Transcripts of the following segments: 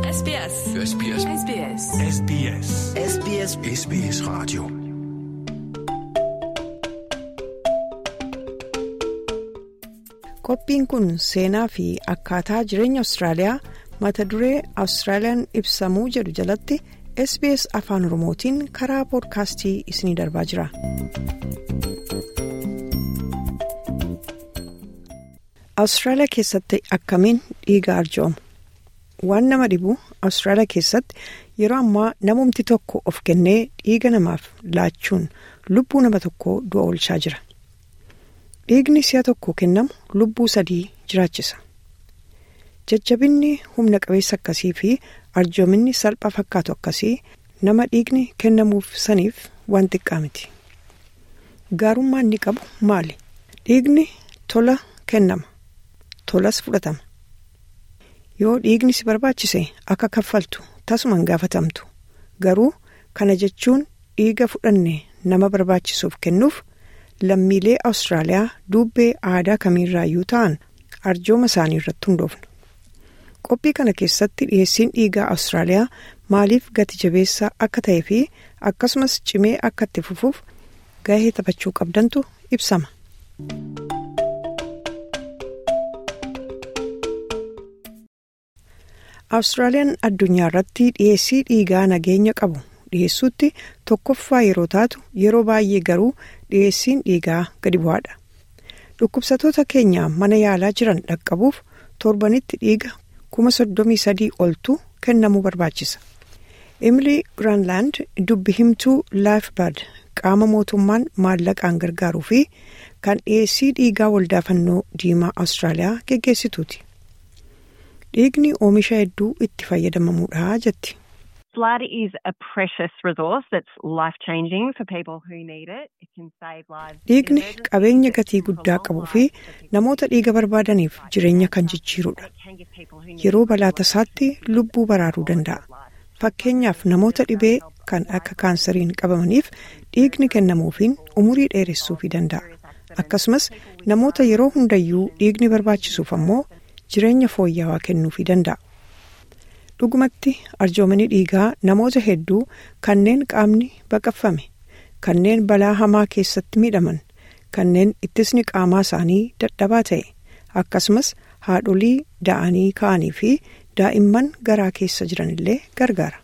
SBS. SBS. SBS. SBS. SBS SBS Radio. Qophiin kun seenaa fi akkaataa jireenya Awustiraaliyaa mata duree Awustiraaliyaan ibsamuu jedhu jalatti SBS Afaan Oromootiin karaa poodkaastii isinii darbaa jira. Awustiraaliyaa keessatti akkamiin dhiiga arjoomu? Waan nama dhibu Awustiraaliyaa keessatti yeroo ammaa namumti tokko of kennee dhiiga namaaf laachuun lubbuu nama tokkoo du'a oolchaa jira. Dhiigni si'a tokko kennamu lubbuu sadii jiraachisa. Jajjabinni humna qabeessa akkasii fi arjoominni salphaa fakkaatu akkasii nama dhiigni kennamuuf saniif waan xiqqaa miti. Gaarummaa inni qabu maali? Dhiigni tola kennama. Tolas fudhatama. Yoo dhiigni si barbaachise akka kaffaltu tasumaan gaafatamtu. Garuu kana jechuun dhiiga fudhanne nama barbaachisuuf kennuuf. lammiilee awustiraaliyaa dubbee aadaa kamiirraayyuu ta'an arjooma isaanii irratti hundoofna qophii kana keessatti dhiheessiin dhiigaa awustiraaliyaa maaliif gati jabeessaa akka ta'ee fi akkasumas cimee akka itti fufuuf gahee taphachuu qabdantu ibsama. awustiraaliyaan addunyaa irratti dhiheessii dhiigaa nageenya qabu. dhiheessuutti tokkoffaa yeroo taatu yeroo baay'ee garuu dhiheessiin dhiigaa gadi bu'aadha dhukkubsatoota keenya mana yaalaa jiran dhaqqabuuf torbanitti dhiiga kuma soddomii sadii oltu kennamuu barbaachisa emilii giraanlaand dubbi himtuu laayifbaad qaama mootummaan maallaqaan gargaaruu fi kan dhiheessii dhiigaa waldaa fannoo diimaa awustiraaliyaa geggeessituuti dhiigni oomisha hedduu itti fayyadamamuudha jetti. Blood is a precious resource that's life changing for people who need it. It can save lives. Dhiigni qabeenya gatii guddaa qabuu fi namoota dhiiga barbaadaniif jireenya kan jijjiirudha. Yeroo balaa tasaatti lubbuu baraaruu danda'a. Fakkeenyaaf namoota dhibee kan akka kaansariin qabamaniif dhiigni kennamuufiin umurii dheeressuufii danda'a. Akkasumas namoota yeroo hundayyuu dhiigni barbaachisuuf ammoo jireenya fooyya'aa kennuufii danda'a. dhugumatti arjoomanii dhiigaa namoota hedduu kanneen qaamni baqaqfame kanneen balaa hamaa keessatti miidhaman kanneen ittisni qaamaa isaanii dadhabaa ta'e akkasumas haadholii da'anii ka'anii fi daa'imman garaa keessa jiranillee gargaara.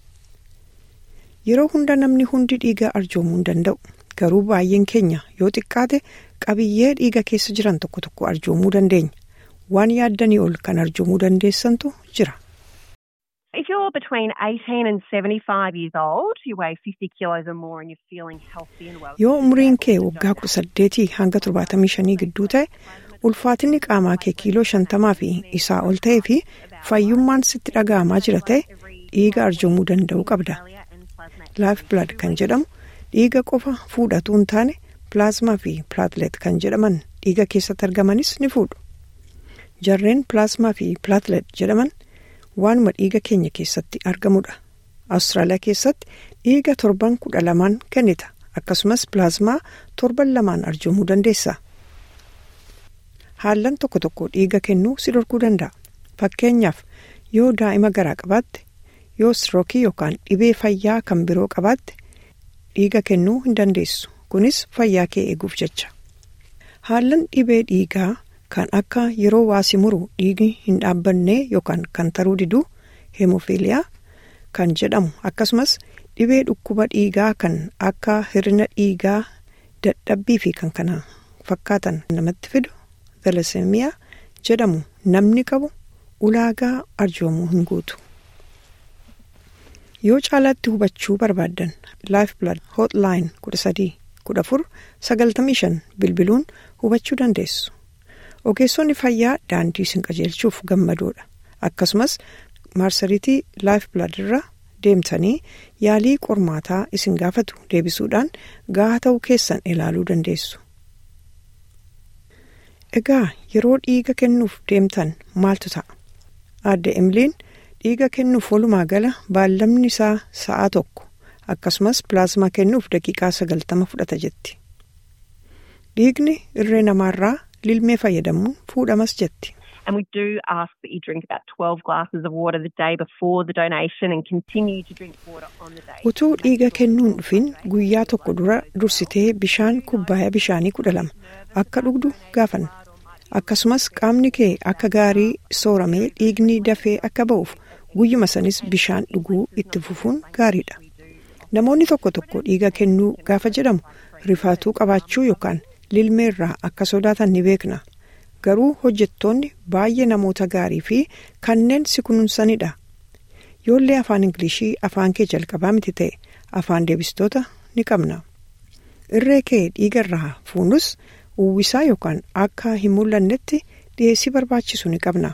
yeroo hunda namni hundi dhiiga arjoomuu hin danda'u garuu baay'een keenya yoo xiqqaate qabiyyee dhiiga keessa jiran tokko tokko arjoomuu dandeenya waan yaaddanii ol kan arjoomuu dandeessantu jira. If you're between 18 and 75 years old, you weigh 50 kilos or more and you're feeling healthy and well. Yoo umriin kee waggaa kudha saddeetii hanga torbaatamii shanii gidduu ta'e ulfaatinni qaamaa kee kiiloo shantamaa fi isaa ol ta'ee fi fayyummaan sitti dhaga'amaa jira ta'e dhiiga arjoomuu danda'uu qabda. Laayif Blood kan jedhamu dhiiga qofa fuudhatu hin taane pilaazmaa fi pilaatlet kan jedhaman dhiiga keessatti argamanis ni fuudhu. Jarreen pilaazmaa fi pilaatlet jedhaman. waanuma dhiiga keenya keessatti argamudha awustiraaliyaa keessatti dhiiga torban kudha lamaan kennita akkasumas pilaazmaa torban lamaan arjoomuu dandeessa haallan tokko tokko dhiiga kennuu si dhorkuu danda'a fakkeenyaaf yoo daa'ima garaa qabaatte yoo strookii yookaan dhibee fayyaa kan biroo qabaatte dhiiga kennuu hin dandeessu kunis fayyaa kee eeguuf jecha haallan dhibee dhiigaa. kan akka yeroo waasi muru dhiigni hin dhaabbanne yookaan kan taruu diduu hemofiiliyaa kan jedhamu akkasumas dhibee dhukkuba dhiigaa kan akka hir'ina dhiigaa dadhabbii fi kan kana fakkaatan namatti fidu thalasseemiyaa jedhamu namni qabu ulaagaa arjoomuu hin guutu. yoo caalaatti hubachuu barbaaddan laayif blood hotline kudha sadii kudha afur sagaltamii shan bilbiluun hubachuu dandeessu. ogeessonni fayyaa daandii isin qajeelchuuf gammadoodha akkasumas maarsariitii laayif blood irra deemtanii yaalii qormaataa isin gaafatu deebisuudhaan gahaa ta'uu keessan ilaaluu dandeessu. egaa yeroo dhiiga kennuuf deemtan maaltu ta'a aadde emiliin dhiiga kennuuf walumaa gala baallamni isaa sa'aa tokko akkasumas pilaazmaa kennuuf daqiiqaa sagaltama fudhata jetti dhiigni irree namaarraa. lilmee fayyadamuun fuudhamas jetti. And we do ask that you drink about 12 glasses of water the day before the donation and continue to drink water on the day. Utuu dhiiga kennuun dhufin guyyaa tokko dura dursitee bishaan kubbaaya bishaanii kudha lama akka dhugdu gaafanna. Akkasumas qaamni kee akka gaarii sooramee dhiigni dafee akka ba'uuf guyyuma sanis bishaan dhuguu itti fufuun gaariidha. Namoonni tokko tokko dhiiga kennuu gaafa jedhamu rifaatuu qabaachuu yookaan lilmeerraa akka sodaatan ni beekna. Garuu hojjettoonni baay'ee namoota gaarii fi kanneen si kunuunsanidha. Yoollee afaan Ingilishii afaan kee jalqabaa miti ta'e afaan deebistoota ni qabna. Irree kee dhiigarraa fuunus uwwisaa yookaan akka hin mul'annetti dhiyeessii barbaachisu ni qabna.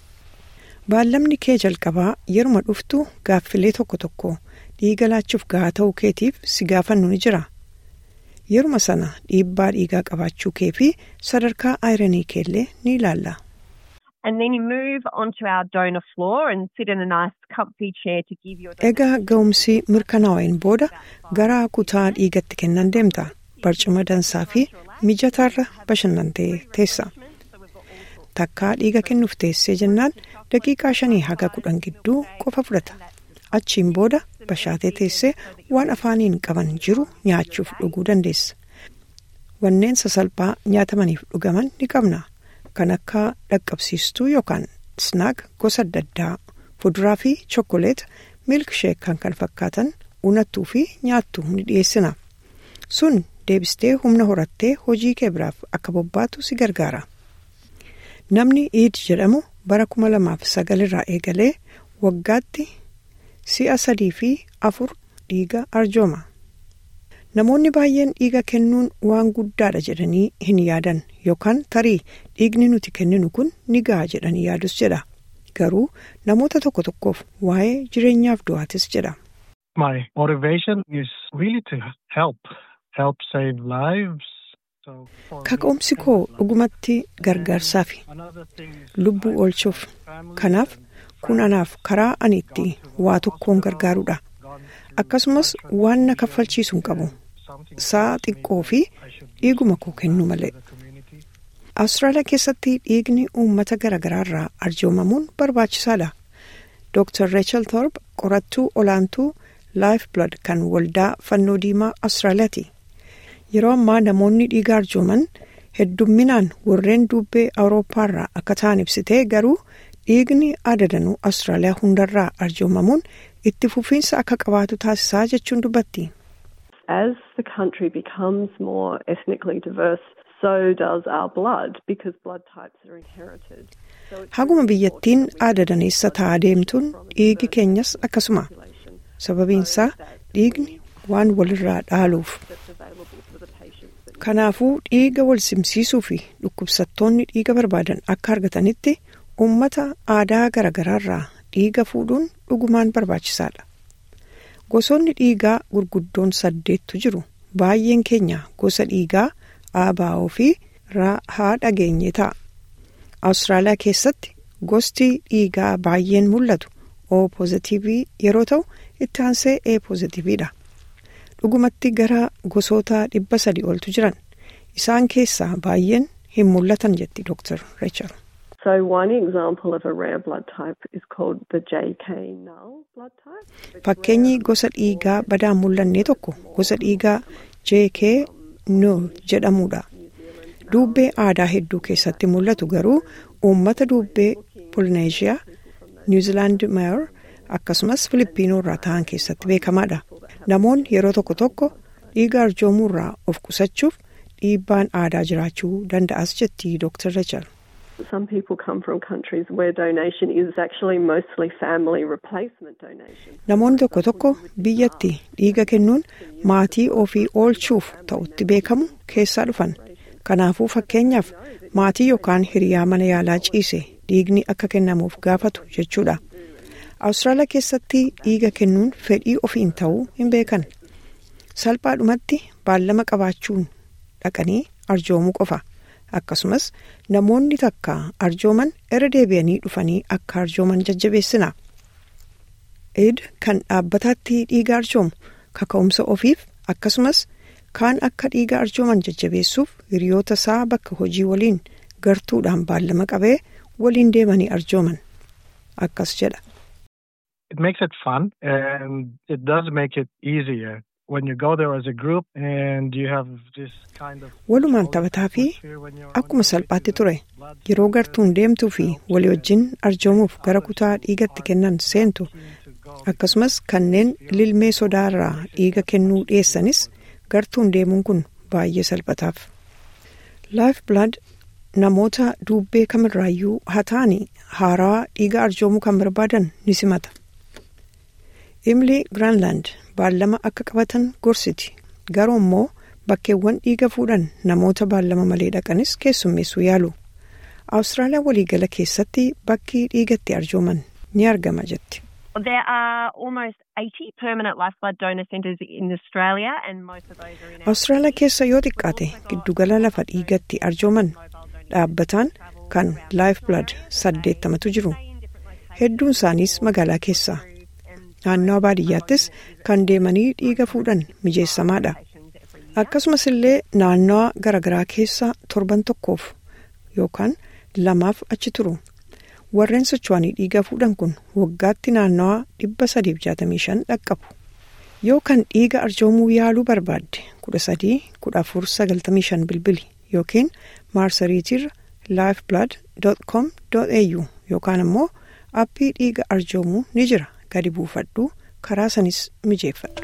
Baallamni kee jalqabaa yeruma dhuftu gaaffilee tokko tokko dhiiga laachuuf gahaa ta'uu keetiif si gaafannu ni jira. Yeruma sana dhiibbaa dhiigaa qabaachuu kee fi sadarkaa ayiranii keellee ni ilaalla. And then you move onto our donor floor and sit in a nice comfy chair to give your Egaa ga'umsi mirkanaa'een booda gara kutaa dhiigatti kennan deemta. Barcuma dansaa fi mijataarra bashannantee teessa. Takkaa dhiiga kennuuf teessee jennaan daqiiqaa shanii haga kudhan gidduu qofa fudhata. Achiin booda bashaatee teessee waan afaaniin qaban jiru nyaachuuf dhuguu dandeessa. Wanneen sasalphaa nyaatamaniif dhugaman ni qabna. Kan akka dhaqqabsiistuu yookaan snaak gosa adda addaa fuduraa fi chokkoleeta miilksheek kan kan fakkaatan unattuu fi nyaattuu ni dhiyeessina. Sun deebistee humna horattee hojii kee biraaf akka bobbaatu si gargaara. Namni iid jedhamu bara kuma lamaaf sagal irraa eegalee waggaatti si'a sadii fi afur dhiiga arjooma. Namoonni baay'een dhiiga kennuun waan guddaadha jedhanii hin yaadan yookaan tarii dhiigni nuti kenninu kun ni gaha jedhanii yaadus jedha. Garuu namoota tokko tokkoof waa'ee jireenyaaf du'aatis jedha. My motivation is really to help, help save lives. So for Kaka'umsi koo dhugumatti gargaarsaa fi another thing is lubbuu oolchuuf. Kanaaf kun anaaf karaa ani itti waa tokkoon gargaarudha. Akkasumas waan na kaffalchiisu hin qabu. Sa'a xiqqoo fi dhiiguma koo kennu malee. Awustiraaliyaa keessatti dhiigni uummata garaagaraa irraa arjoomamuun barbaachisaadha. Dr. Rachel Thorpe qorattuu olaantuu Life Blood kan waldaa fannoo diimaa Awustiraaliyaati. Yeroo ammaa namoonni dhiiga arjooman heddumminaan warreen dubbee Awurooppaa irraa akka ta'an ibsitee garuu dhiigni adadanuu Awustiraaliyaa hundarraa arjoomamuun itti fufiinsa akka qabaatu taasisaa jechuun dubbatti. As the country becomes more ethnically diverse, so does our blood because blood types are inherited. So it's Haguma biyyattiin aadadaneessa ta'aa deemtuun dhiigi keenyas akkasuma. Sababiinsaa dhiigni waan walirraa dhaaluuf. available for the patients that Kanaafuu dhiiga wal simsiisuu fi dhukkubsattoonni dhiiga barbaadan akka argatanitti uummata aadaa garaagaraarraa dhiiga fuudhuun dhugumaan barbaachisaadha. Gosoonni dhiigaa gurguddoon saddeettu jiru. Baay'een keenya gosa dhiigaa ABO fi haa dhageenye ta'a. Awustiraaliyaa keessatti gosti dhiigaa baay'een mul'atu O pozitiivii yeroo ta'u itti aansee A pozitiiviidha. Dhugumatti gara gosoota dhibba sadi oltu jiran. Isaan keessaa baay'een hin mul'atan jetti Dr. Rachel. So one example of a rare blood type is called the JK null blood type. It's Fakkeenyi gosa dhiigaa badaan mul'anne tokko gosa dhiigaa JK null jedhamudha. Duubbee aadaa hedduu keessatti mul'atu garuu uummata duubbee Polineeshiyaa, Niwuziilaand Mayor akkasumas Filipiinoo irraa ta'an keessatti beekamaadha. Namoonni yeroo tokko tokko dhiiga arjoomuu irraa of qusachuuf dhiibbaan aadaa jiraachuu danda'as jetti Dr. Rachel. Some people come from countries where donation is actually mostly family replacement donation. Namoonni tokko tokko biyyatti dhiiga kennuun maatii ofii oolchuuf ta'utti beekamu keessaa dhufan. Kanaafuu fakkeenyaaf maatii yookaan hiriyaa mana yaalaa ciise dhiigni akka kennamuuf gaafatu jechuudha. Awustiraaliyaa keessatti dhiiga kennuun fedhii ofiin ta'uu hin beekan. Salphaadhumatti baallama qabaachuun dhaqanii arjoomuu qofa. Akkasumas namoonni takka arjooman irra deebi'anii dhufanii akka arjooman jajjabeessina. Eid kan dhaabbataatti dhiiga arjoomu kaka'umsa ofiif akkasumas kaan akka dhiiga arjooman jajjabeessuuf hiriyoota isaa bakka hojii waliin gartuudhaan baallama qabee waliin deemanii arjooman akkas jedha. It makes it fun and it does make it easier when you go there as a group and you have this kind of. Walumaan taphataa fi akkuma salphaatti ture yeroo gartuun deemtuu fi walii wajjin arjoomuuf gara kutaa dhiigatti kennan seentu akkasumas kanneen lilmee sodaarraa dhiiga kennuu dhiyeessanis gartuun deemuun kun baay'ee salphataaf. Life blood namoota duubbee kamirraayyuu haa ta'anii haaraa dhiiga arjoomuu kan barbaadan ni simata. Emily Granland baallama akka qabatan gorsiti garuu immoo bakkeewwan dhiiga fuudhan namoota baallama malee dhaqanis keessummeessuu yaalu. Awustiraaliyaa waliigala keessatti bakki dhiigatti arjooman ni argama jetti. There are almost 80 permanent lifeblood donor centres in Australia and most of those are in Awustiraaliyaa keessa yoo xiqqaate giddugala lafa dhiigatti arjooman dhaabbataan kan Lifeblood saddeettamatu jiru. Hedduun isaaniis magaalaa keessa. Naannawa baadiyyaattis kan deemanii dhiiga fuudhan mijeessamaadha. Akkasumas illee naannawa garaagaraa keessa torban tokkoof yookaan lamaaf achi turu. Warreen socho'anii dhiiga fuudhan kun waggaatti naannawa dhibba sadiif jaatamii shan dhaqqabu. Yoo kan dhiiga arjoomuu yaaluu barbaadde kudha sadii kudha afur sagaltamii shan bilbili yookiin maarsariitiirra lifeblood.com.au yookaan immoo appii dhiiga arjoomuu ni jira gadi buufadhu karaa sanis mijeeffadhu.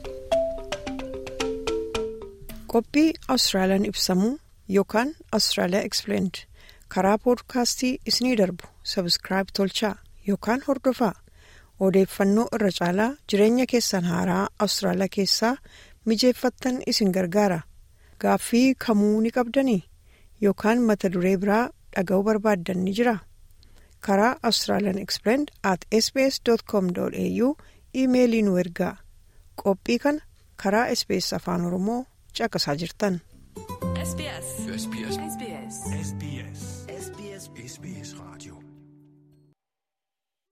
Qophii Awustiraaliyaan ibsamuu yookaan Awustiraaliyaa Explained karaa poodkaastii isinii darbu sabskiraayib tolchaa yookaan hordofaa odeeffannoo irra caalaa jireenya keessan haaraa Awustiraaliyaa keessaa mijeeffattan isin gargaara gaaffii kamuu ni qabdanii yookaan mata duree biraa dhaga'uu barbaaddan ni jira karaa Australian Explained at sbs.com.au iimeelii nu ergaa qophii kana karaa sbs afaan oromoo caqasaa jirtan. SBS. SBS. SBS. SBS. SBS Radio.